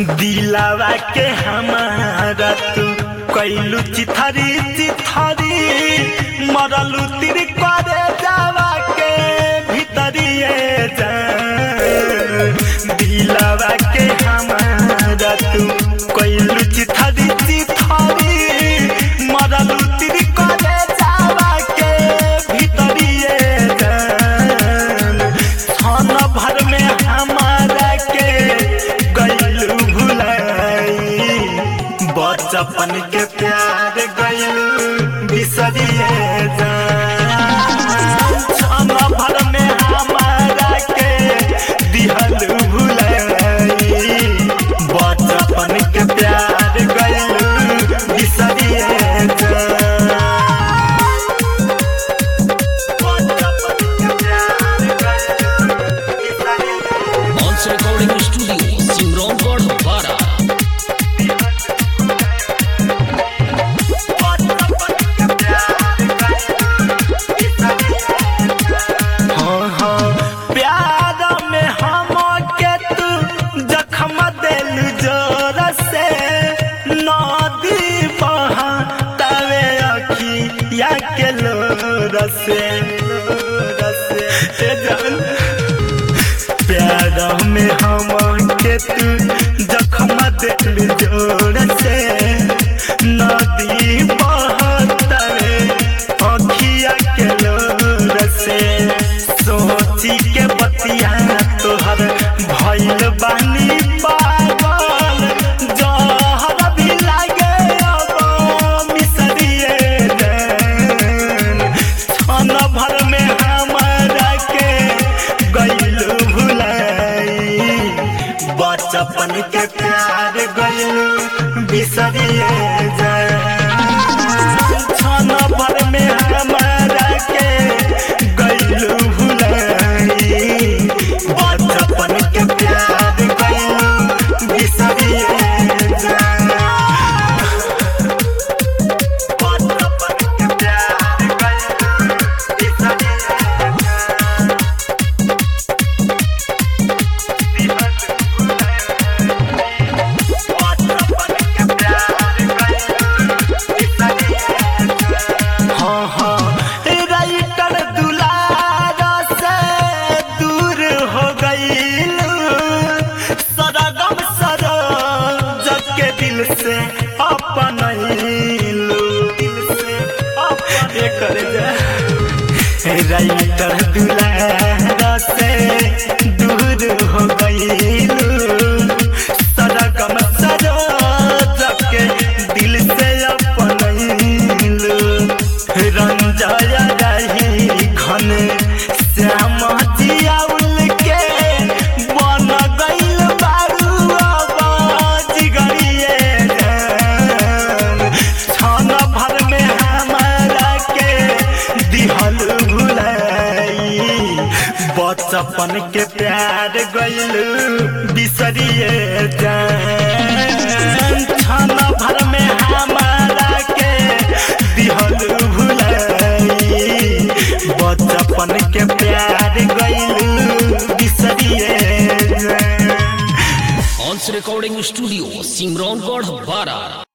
दिलावा के हमारा तू कैलू चिथरी चिथरी मरलू तिर करे जावा के भीतरिए जा दिलावा के हमारा तू कैलू चिथरी चिथरी मरलू तिर करे जावा के भीतरिए जान छन भर में हमारा के गैलू भुलाई बचपन के प्यार गैलू बिसरिए जान छन भर में हमारा के दिहलू भुलाई बचपन के प्यार गैलू बिसरिए जान Once Recording Studio, Simron Bara. हाँ, हाँ, प्यार में हम के तू जखम दिल जोर से नदी बहा तवे अखिया के लोर से लोर से ए जान प्यार में हम के तू जखम दिल जोर से नदी बहतरे अखिया के लोर से सोची के बतिया तोहर भइल बानी पागल जहर भी लागे अब मिसरिए जान छन भर में हमारा के गैलू भुलाई बचपन के प्यार गैलू बिसरिए जान छन भर में हमारा के गैलू भुलाई बचपन के प्यार गैलू बिसरिए जान बचपन के प्यार गैलू बिसरिए जान हाँ, हाँ, राइटर दुलारा से दूर हो गईलू सरगम सरोज के दिल से अपन दिल से अपन कर राइटर दुलारा से दूर हो गईलू सरगम सरोज के दिल से अपन रंजय रही घन श्याम जियाउल के बन गईल बारू अब जिगरिए जान छन भर में हमारा के दिहल भुलाई बचपन के प्यार गईल बिसरिए जान छन भर में हमारा के दिहल भुलाई बचपन के प्यार गईल बिसरिए जान Once Recording Studio, Simron Bara.